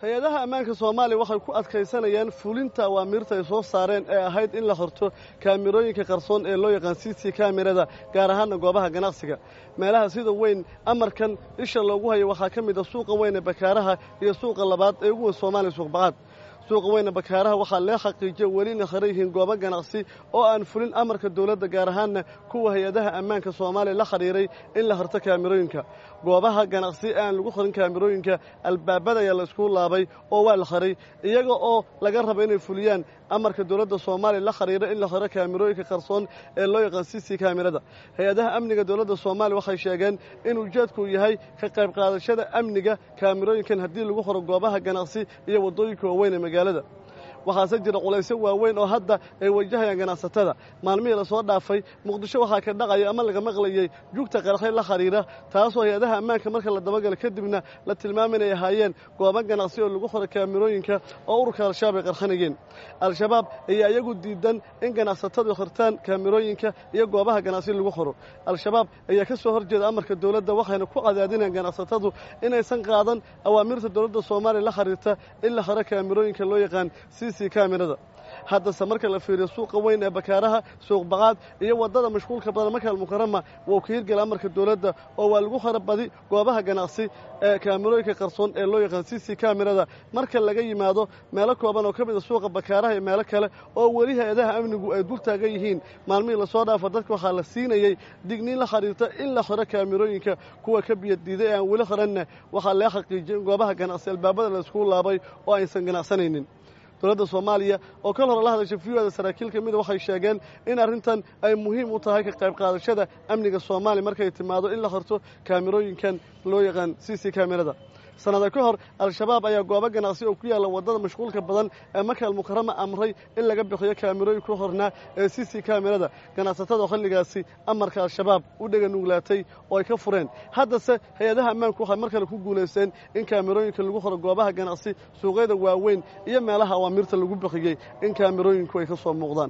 hay-adaha ammaanka soomaaliya waxay ku adkaysanayaan fulinta awaamiirta ay soo saareen ee ahayd in la horto kaamirooyinka qarsoon ee loo yaqaan c c kamirada gaar ahaana goobaha ganacsiga meelaha sida weyn amarkan isha loogu hayo waxaa ka mid a suuqa weyne bakaaraha iyo suuqa labaad ee ugu weyn soomaaliya suuqbaqaad suuqa weyne bakaaraha waxaa lee xaqiijiya welina hara yihiin goobo ganacsi oo aan fulin amarka dowladda gaar ahaanna kuwa hay-adaha ammaanka soomaaliya la xidhiiray in la harto kaamirooyinka goobaha ganacsi ee aan lagu qorin kaamirooyinka albaabada ayaa la isku laabay oo waa la haray iyaga oo laga raba inay fuliyaan amarka dowladda soomaaliya la xidhiira in la haro kaamirooyinka qarsoon ee loo yaqaan c c kaamirada hay-adaha amniga dowladda soomaaliya waxay sheegeen in ujeedku yahay ka qayb qaadashada amniga kaamirooyinkan haddii lagu horo goobaha ganacsi iyo waddooyinka waaweyn ee magaalada waxaase jira culaysyo waaweyn oo hadda ay wajahayaan ganacsatada maalmihii lasoo dhaafay muqdisho waxaa ka dhacaya ama laga maqlayey jugta qarxay la xidhiira taasoo hay-adaha ammaanka marka la dabagalo kadibna la tilmaama inay ahaayeen goobo ganacsi oo lagu xoro kaamirooyinka oo ururka al-shabaab ay qarxanayeen al-shabaab ayaa iyagu diidan in ganacsatadu xirtaan kaamirooyinka iyo goobaha ganacsi lagu xoro al-shabaab ayaa ka soo horjeeda amarka dowladda waxayna ku cadaadinayaan ganacsatadu inaysan qaadan awaamirta dowladda soomaaliya la xiriirta in la xiro kaamirooyinka loo yaqaan kamirada haddase marka la fiiriyo suuqa weyn ee bakaaraha suuq baqaad iyo waddada mashquulka badan makaal mukarama wuu ka hirgela amarka dowladda oo waa lagu hara badi goobaha ganacsi ee kaamirooyinka qarsoon ee loo yaqaan c c kamirada marka laga yimaado meelo kooban oo ka mid a suuqa bakaaraha iyo meelo kale oo weli hay-adaha amnigu ay dul taagan yihiin maalmihii lasoo dhaafa dadka waxaa la siinayey digniin la xidhiirta in la xiro kaamirooyinka kuwa ka biyadiiday ee aan weli xiranna waxaa laga xaqiijiyay in goobaha ganacsi albaabada la iskugu laabay oo aysan ganacsanaynin dowladda soomaaliya oo kal hore la hadashay viyada saraakiil ka mida waxay sheegeen in arrintan ay muhiim u tahay ka qayb qaadashada amniga soomaaliya markay timaado in la horto kaamirooyinkan loo yaqaan c c kamirada sannada ka hor al-shabaab ayaa goobo ganacsi oo ku yaalla waddada mashquulka badan ee makaal mukarama amray in laga bixiyo kaamirooyin ku hornaa ee c c kamirada ganacsatada xilligaasi amarka al-shabaab u dhega nuglaatay oo ay ka fureen haddase hay-adaha ammaanku waxay mar kale ku guulaysteen in kaamirooyinka lagu horo goobaha ganacsi suuqyada waaweyn iyo meelaha awaamirta lagu bixiyey in kaamirooyinku ay ka soo muuqdaan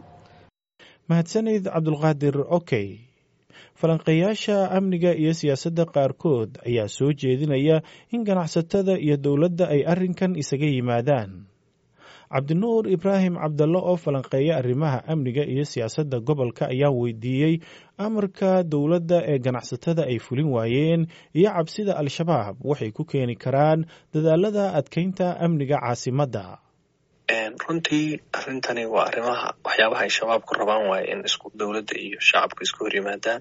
mahadsanid cabdulqaadir okey falanqeeyaasha amniga iyo siyaasadda qaarkood ayaa soo jeedinaya in ganacsatada iyo dowladda ay arrinkan isaga yimaadaan cabdinuur ibraahim cabdalle oo falanqeeya arrimaha amniga iyo siyaasadda gobolka ayaa weydiiyey amarka dowladda ee ganacsatada ay fulin waayeen iyo cabsida al-shabaab waxay ku keeni karaan dadaalada adkeynta amniga caasimadda runtii arrintani waa arrimaha waxyaabaha ay shabaabku rabaan waaye in isku dowladda iyo shacabku isku hor yimaadaan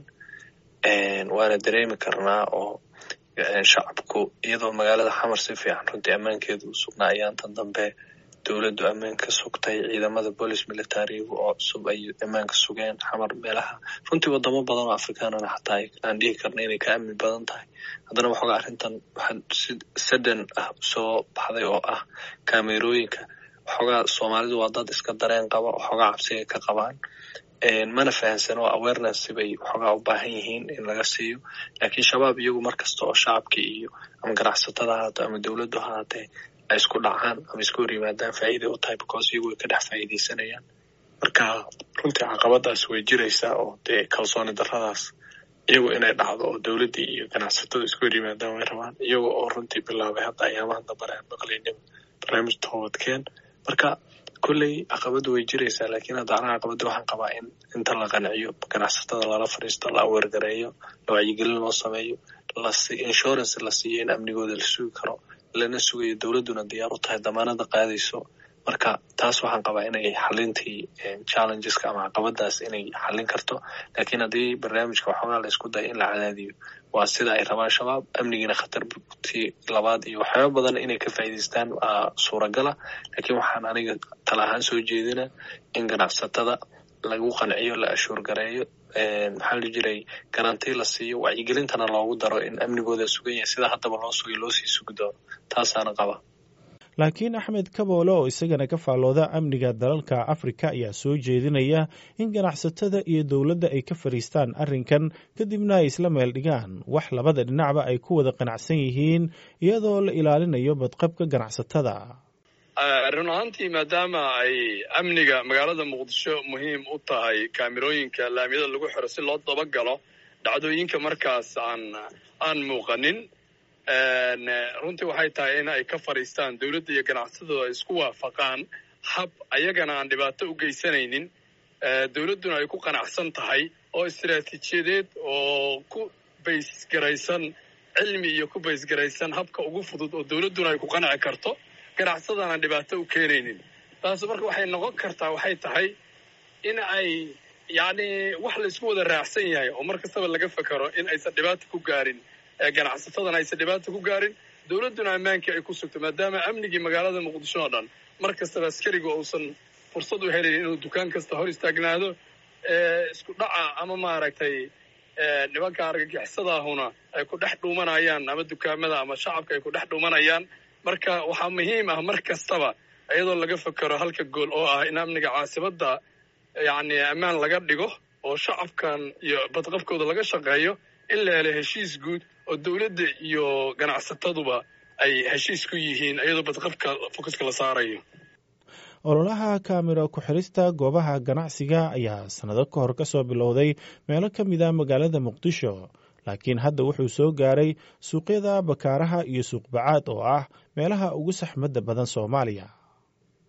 waana dareemi karnaa oo shacabku iyadoo magaalada xamar si fiican runtii ammaankeedu u sugnaa ayaantan dambe dowladdu ammaanka sugtay ciidamada boolice militarigu oo cusub ay ammaanka sugeen xamar meelaha runtii wadamo badan oo afrikaanana xataa aan dhihi karna inay ka amni badan tahay haddana waxoogaa arrintan waxaa si sadan ah soo baxday oo ah kaamerooyinka waxoogaa soomaalidu waa dad iska dareen qaba waxoogaa cabsiga ka qabaan mana fahansano awareness bay waxoogaa u baahan yihiin in laga siiyo laakiin shabaab iyagu mar kasta oo shacabkii iyo ama ganacsatada haato ama dowladdu haatee ay isku dhacaan ama isku hor yimaadaan faa'iiday u tahay because iyagu way ka dhex faa'iidaysanayaan marka runtii caqabadaas way jiraysaa oo dee kalsooni darradaas iyagu inay dhacdo oo dowladdii iyo ganacsatada isku hor yimaadaan way rabaan iyaga oo runtii bilaabay hadda ayaamahan dambare aan maqlaynin barnaamij toobadkeen marka kolley caqabadu way jiraysaa laakiin hadda anaga caqabada waxaan qabaa in inta la qanciyo ganacsatada lala fadhiisto la aweergareeyo la wacyigelin loo sameeyo insurance la siiyo in amnigooda la sugi karo lana sugayo dowladduna diyaar u tahay damaanada qaadayso marka taas waxaan qabaa inay xalintii challengeska ama caqabadaas inay xalin karto laakiin haddii barnaamijka waxoogaa la isku dayo in la cadaadiyo waa sida ay rabaan shabaab amnigiina khatartii labaad iyo waxyaaba badan inay ka faa'iidaystaan suuragala laakiin waxaan aniga tala ahaan soo jeedina in ganacsatada lagu qanciyo la ashuurgareeyo maxaa la jiray garanti la siiyo wacyigelintana loogu daro in amnigooda sugan yahay sida haddaba loo sugay loo sii sugi doono taasaana qaba laakiin axmed kaboole oo isagana ka faallooda amniga dalalka afrika ayaa soo jeedinaya in ganacsatada iyo dowladda ay ka fadhiistaan arrinkan kadibna ay isla meel dhigaan wax labada dhinacba ay ku wada qanacsan yihiin iyadoo la ilaalinayo badqabka ganacsatada run ahaantii maadaama ay amniga magaalada muqdisho muhiim u tahay kaamirooyinka laamiyada lagu xiro si loo dabagalo dhacdooyinka markaas aan aan muuqanin runtii waxay tahay in ay ka fadhiistaan dowladda iyo ganacsatadooda ay isku waafaqaan hab ayagana aan dhibaato u geysanaynin dowladduna ay ku qanacsan tahay oo istiraatiijiyadeed oo ku baysgaraysan cilmi iyo ku baysgaraysan habka ugu fudud oo dowladduna ay ku qanci karto ganacsadana dhibaato u keenaynin taas marka waxay noqon kartaa waxay tahay in ay yacni wax la isku wada raacsan yahay oo mar kastaba laga fekero in aysan dhibaata ku gaarin ganacsatadana aysan dhibaata ku gaarin dowladduna ammaankii ay ku sugto maadaama amnigii magaalada muqdisho oo dhan mar kastaba askariga uusan fursad u helayn inuu dukaan kasta hor istaagnaado isku dhaca ama maaragtay nimanka argagixisadaahuna ay ku dhex dhuumanayaan ama dukaamada ama shacabka ay ku dhex dhuumanayaan marka waxaa muhiim ah mar kastaba iyadoo laga fekero halka gool oo ah in amniga caasimadda yacni ammaan laga dhigo oo shacabkan iyo badqabkooda laga shaqeeyo in la helo heshiis guud oo dowladda iyo ganacsataduba ay heshiis ku yihiin iyadoo badqabka fokuska la saarayo ololaha kaamira ku-xirista goobaha ganacsiga ayaa sannado ka hor ka soo bilowday meelo ka mid a magaalada muqdisho laakiin hadda wuxuu soo gaaray suuqyada bakaaraha iyo suuqbacaad oo ah meelaha ugu saxmadda badan soomaaliya